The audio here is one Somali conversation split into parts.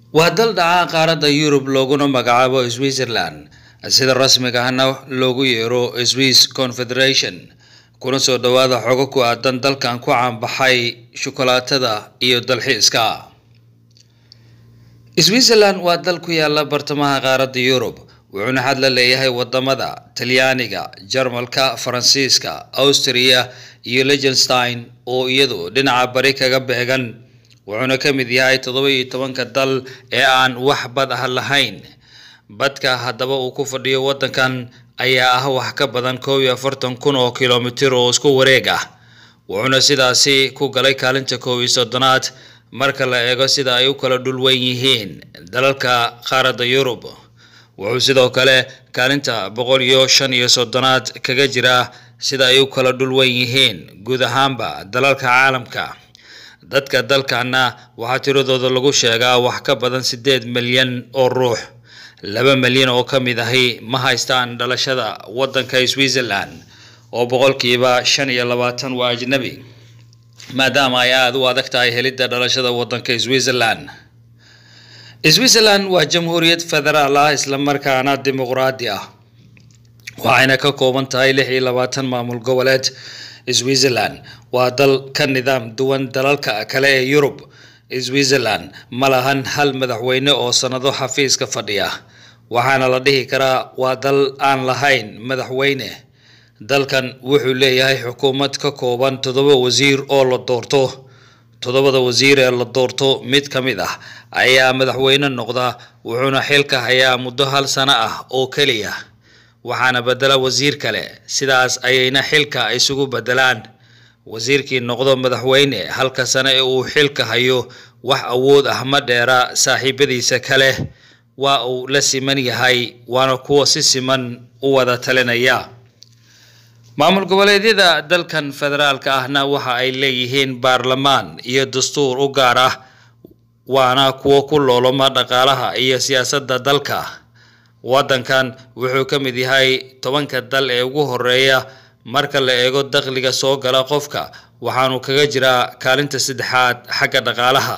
waa dal dhaca qaaradda yurub looguna magacaabo switzerland sida rasmiga ahna loogu yeero swiss confederation kuna soo dhowaada xogo ku aadan dalkan ku caanbaxay shukolaatada iyo dalxiiska switzerland waa dal ku yaala bartamaha qaaradda yurub wuxuuna xad la leeyahay wadamada talyaaniga jarmalka faransiiska austria iyo liechtenstein oo iyadu dhinaca bari kaga beegan wuxuuna ka mid yahay toddoba iyo tobanka dal ee aan wax bad ah lahayn badka haddaba uu ku fadhiyo waddankan ayaa ah wax ka badan koob iyo afartan kun oo kilomitir oo isku wareeg ah wuxuuna sidaasi ku galay kaalinta koob iyo soddonaad marka la eego sida ay u kala dhulweyn yihiin dalalka qaaradda yurub wuxuu sidoo kale kaalinta boqol iyo shan iyo soddonaad kaga jira sida ay u kala dhulweyn yihiin guud ahaanba dalalka caalamka dadka dalkana waxaa tiradooda lagu sheegaa wax ka badan siddeed milyan oo ruux laba milyan oo ka mid ahi ma haystaan dhalashada waddanka switzerland oo boqolkiiba shan iyo labaatan waa ajnabi maadaama ay aada u adag tahay helidda dhalashada waddanka switzerland switzerland waa jamhuuriyad federaal ah islamarkaana dimuqraadi ah waxayna ka kooban tahay lix iyo labaatan maamul goboleed switzerland waa dal ka nidaam duwan dalalka kale ee yurub switzerland ma lahan hal madaxweyne oo sannado xafiiska fadhiya waxaana la dhihi karaa waa dal aan lahayn madaxweyne dalkan wuxuu leeyahay xukuumad ka kooban toddoba wasiir oo la doorto toddobada wasiir ee la doorto mid ka mid ah ayaa madaxweyne noqda wuxuuna xilka hayaa muddo hal sano ah oo keliya waxaana bedela wasiir kale sidaas ayayna xilka isugu bedelaan wasiirkii noqdo madaxweyne halka sano ee uu xilka hayo wax awood ah ma dheera saaxiibadiisa kale waa uu la siman yahay waana kuwa si siman u wada talinaya maamul goboleedyada dalkan federaalka ahna waxa ay leeyihiin baarlamaan iyo dastuur u gaar ah waana kuwo ku looloma dhaqaalaha iyo siyaasadda dalka waddankan wuxuu ka mid yahay tobanka dal ee ugu horeeya marka la eego dakhliga soo gala qofka waxaanu kaga jiraa kaalinta saddexaad xagga dhaqaalaha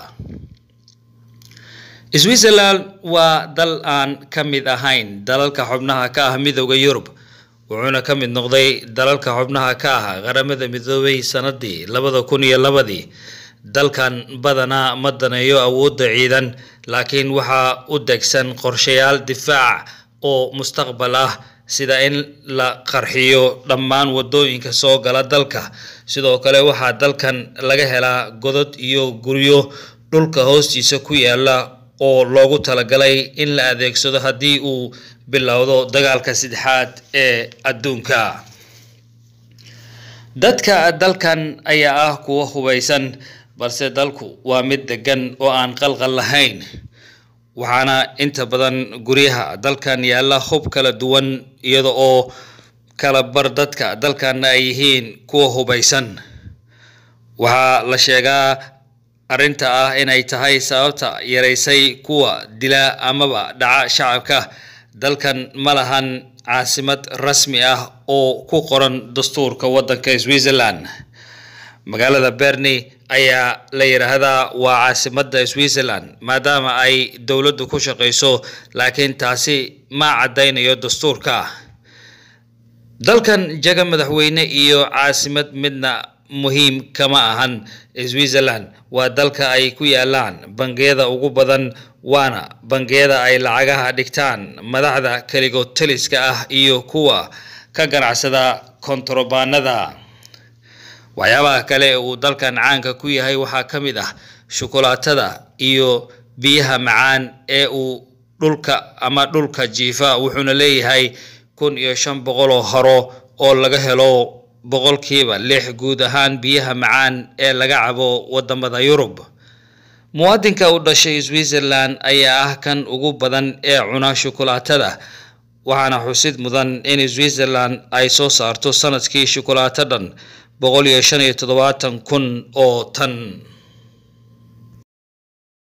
switzerland waa dal aan ka mid ahayn dalalka xubnaha ka ah midooda yurub wuxuuna ka mid noqday dalalka xubnaha ka ah qaramada midoobay sanadii labada kun iyo labadii dalkan badanaa ma daneeyo awoodda ciidan laakiin waxaa u degsan qorshayaal difaac oo mustaqbal ah sida in la qarxiyo dhammaan wadooyinka soo gala dalka sidoo kale waxaa dalkan laga helaa godod iyo guryo dhulka hoostiisa ku yaala oo loogu talagalay in la adeegsado haddii uu bilowdo dagaalka saddexaad ee adduunka dadka dalkan ayaa ah kuwa hubaysan balse dalku waa mid degan oo aan qalqal lahayn waxaana inta badan guryaha dalkan yaalla hub kala duwan iyada oo kala bar dadka dalkanna ay yihiin kuwa hubaysan waxaa la sheegaa arrinta ah inay tahay sababta yaraysay kuwa dila amaba dhaca shacabka dalkan ma lahan caasimad rasmi ah oo ku qoran dastuurka waddanka switzerland magaalada berni ayaa la yidhaahdaa waa caasimadda switzerland maadaama ay dowladdu ku shaqayso laakiin taasi ma caddaynayo dastuurka dalkan jaga madaxweyne iyo caasimad midna muhiim kama ahan switzerland waa dalka ay ku yaalaan bangiyada ugu badan waana bangiyada ay lacagaha dhigtaan madaxda keligood taliska ah iyo kuwa ka ganacsada kontarobaanada waxyaabaha kale ee uu dalkan caanka ku yahay waxaa ka mid ah shukulaatada iyo biyaha macaan ee uu dhulka ama dhulka jiifa wuxuuna leeyahay kun iyo shan boqol oo haro oo laga helo boqolkiiba lix guud ahaan biyaha macaan ee laga cabo wadamada yurub muwaadinka u dhashay switzerland ayaa ah kan ugu badan ee cuna shukulaatada waxaana xusid mudan in switzerland ay soo saarto sanadkii shukulaato dhan boqol iyo shan iyo toddobaatan kun oo tan